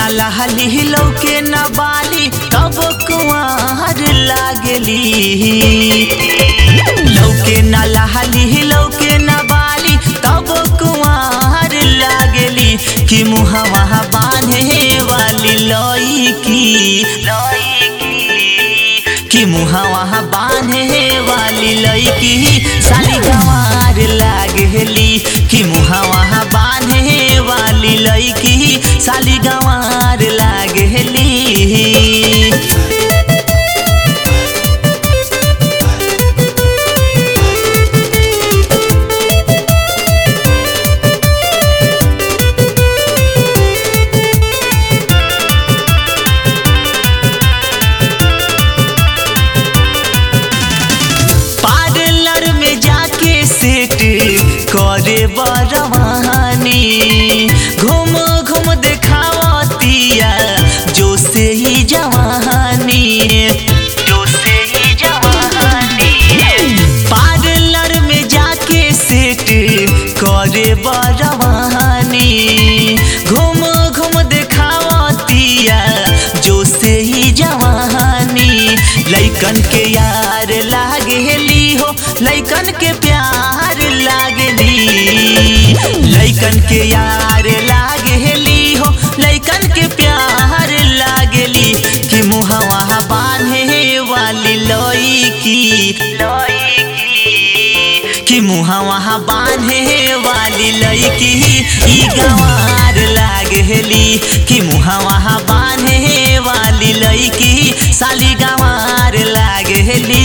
लहली लौके न बाली तब कुआर लागली लौके न लहली लौके न बाली तब कुआर लागली कि मुहवा बांधे वाली लईकी कि मुहवा बांधे वाली लईकी साली गंवार लागली कि मुहवा बांधे वाली लईकी साली गंवार लागली पार्लर में जाके सेट करे बरवानी घूम घूम देखावतिया जो से ही जवानी जो से ही जवानी पार्लर में जाके सेट करे बरवानी घूम घूम देखावतिया जो से ही जवानी लैकन के यार लागली हो लैकन के प्यार लागली लैकन के यार लागली हो लैकन के प्यार लागली कि मुहवा बांधे वाली लईकी कि मुहवा बांधे वाली लईकी ई गंवार लागली कि मुहवा बांधे वाली लईकी साली गंवार लागली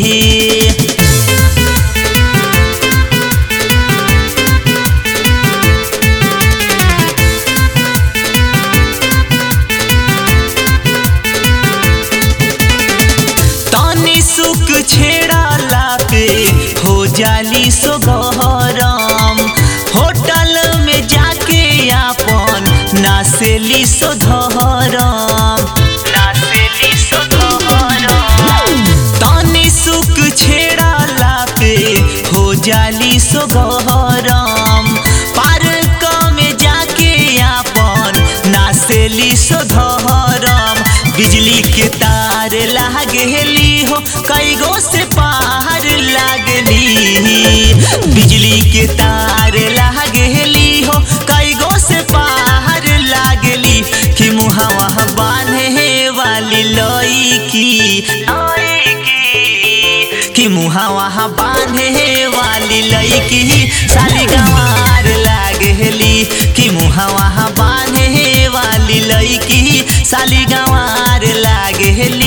तनी सुख छेड़ाला पे हो जाली सो गहरम होटल में जाके आपन नासेली सो धरम नासेली सो धरम तनी सुख छेड़ाला पे हो जाली सो गहरम पार्क में जाके आपन नासेली सो धरम बिजली के तार लागली हो कई गो से पार लागली बिजली के तार लागली हो कई गो से पार लागली कि मुहवा बांधे वाली लईकी कि मुहवा बांधे वाली लईकी साली गंवार लागली कि मुहवा बांधे वाली लईकी साली गंवार लागली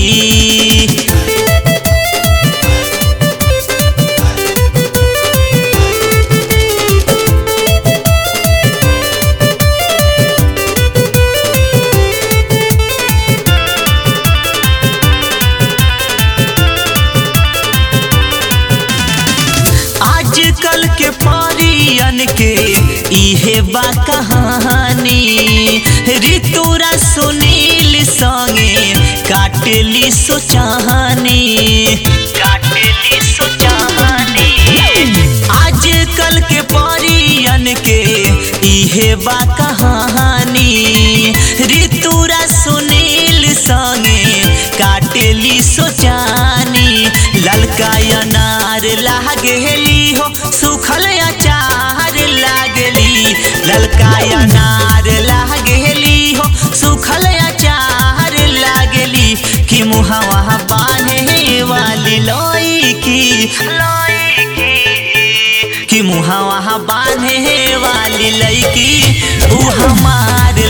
आजकल के परियन के इहे बा कहानी ऋतुरा सुनील संगे काटेली सो चाहनी काटेली सो चाहनी आजकल के परियन के इहे बा कहानी ऋतुरा सुनील संगे काटेली सो चानी ललका अनार लागेली हो सुखल अचार लागली ललका अनार लागेली हो सुखल अचार लागली कि मुहवा बांधे वाली लईकी कि मुहवा बांधे वाली लईकी ऊ हमार